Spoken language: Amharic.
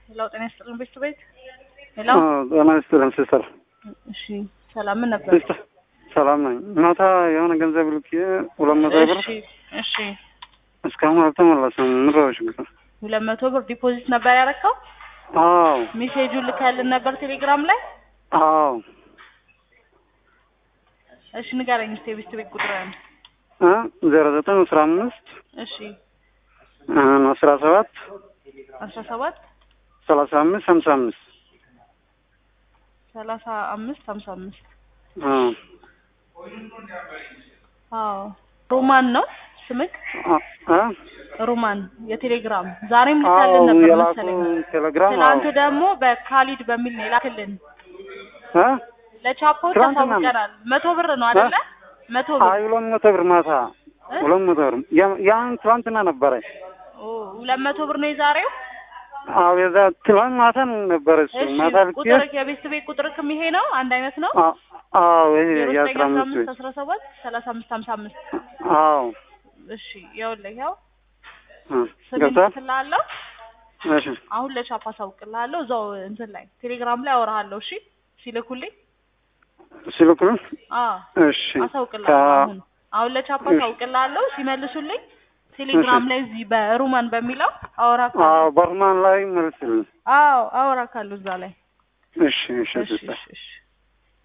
ሄሎ ጤና ይስጥልን ቤት ቤት ሄሎ ጤና ይስጥልን ሲስተር። እሺ ሰላም ምን ነበር? ሲስተር ሰላም ነኝ። ማታ የሆነ ገንዘብ ልኬ ሁለት መቶ ብር እሺ እሺ እስካሁን አልተመለሰም። ምድረዎች ግን ሁለት መቶ ብር ዲፖዚት ነበር ያደረከው? አዎ ሜሴጁን ልካልን ነበር ቴሌግራም ላይ? አዎ እሺ ንገረኝ እስኪ የቤት ቤት ቁጥርህን። ዜሮ ዘጠኝ አስራ አምስት እሺ አስራ ሰባት አስራ ሰባት ሰላሳ አምስት ሀምሳ አምስት ሰላሳ አምስት ሀምሳ አምስት አዎ አዎ ሮማን ነው ስምክ? አ ሮማን የቴሌግራም ዛሬም አዎ ልካልን ነበር የላኩ መሰለኝ። ቴሌግራም አዎ ትናንት ደግሞ በካሊድ በሚል ነው የላክልን። አ ለቻፖች ትናንትና ነው። አሳውቀናል። መቶ ብር ነው አይደለ? መቶ ብር አይ ሁለት መቶ ብር ማታ እ? ሁለት መቶ ብር ያ- ያን ትላንትና ነበረ። ኦ ሁለት መቶ ብር ነው የዛሬው። አዎ የዛ ትላንት ማታ ነበረ እሱ እሺ ማታ ልኬ ቁጥር የቤት ቤት ቁጥርክም ይሄ ነው አንድ አይነት ነው። አ- አዎ ይሄ ዜሮ ዘጠኝ የአስራ አስራ አምስት አምስት ቤት አስራ ሰባት ሰላሳ አምስት ሀምሳ አምስት አዎ እሺ ይኸውልህ ያው አ፣ ስሜን ገብቷል። ትላለሁ እሺ አሁን ለቻፕ አሳውቅልሃለሁ እዛው እንትን ላይ ቴሌግራም ላይ አወራሃለሁ እሺ ሲልኩልኝ ሲልኩልን አዎ እሺ አሳውቅልሃለሁ ከ- አሁን አሁን ለቻፕ እሺ። አሳውቅልሃለሁ ሲመልሱልኝ ቴሌግራም እሺ። ላይ እዚህ በሩማን በሚለው አወራካለሁ አዎ በርማን ላይ መልስልን። አዎ አወራካለሁ እዛ ላይ እሺ እሺ እሺ ሲስተር እሺ እሺ